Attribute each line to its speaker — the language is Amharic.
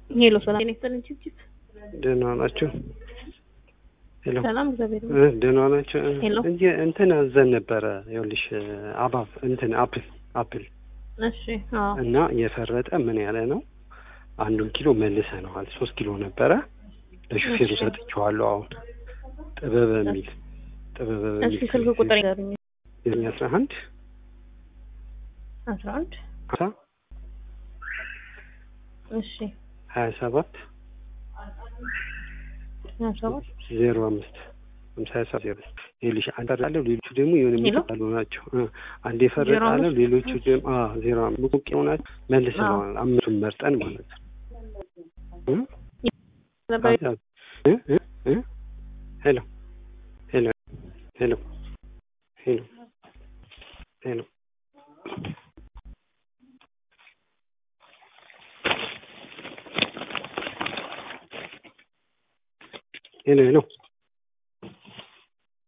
Speaker 1: ሄሎ ሰላም ጤና ይስጥልኝ ቺፕ
Speaker 2: ደህና ናቸው። ሄሎ
Speaker 1: ሰላም እግዚአብሔር
Speaker 2: እ ደህና ናቸው።
Speaker 1: ሄሎ።
Speaker 2: እንጂ እንትን አዘን ነበረ ይኸውልሽ አባብ እንትን አፕል አፕል
Speaker 1: እሺ አዎ
Speaker 2: እና የፈረጠ ምን ያለ ነው አንዱን ኪሎ መልሰነዋል። ሶስት ኪሎ ነበረ ለሹፌሩ
Speaker 1: እሺ።
Speaker 2: ሰጥቼዋለሁ። አሁን ጥበበ የሚል ጥበበ
Speaker 1: እሺ
Speaker 2: በሚል
Speaker 1: ስልክ ቁጥር ይገሩኝ
Speaker 2: ዘጠኝ አስራ አንድ
Speaker 1: አስራ አንድ
Speaker 2: ሀምሳ
Speaker 1: እሺ
Speaker 2: ሀያ ሰባት
Speaker 1: ሀያ ሰባት
Speaker 2: ዜሮ አምስት ሀምሳ ሀያ ሰባት ዜሮ ይኸውልሽ አንድ አለው ሌሎቹ ደግሞ የሆነ
Speaker 1: ሄሎ?
Speaker 2: የሚጣሉ ናቸው። እ አንድ የፈረጠ
Speaker 1: ዜሮ
Speaker 2: አለው
Speaker 1: አምስት?
Speaker 2: ሌሎቹ ደግሞ አ ዜሮ አምስት ሙቁቅ ናቸው። መልሰነዋል አምስቱን መርጠን ማለት ነው። እ?
Speaker 1: ነበር
Speaker 2: እ? እ? እ? ሄሎ ሄሎ ሄሎ ሄሎ ሄሎ ሄሎ ሄሎ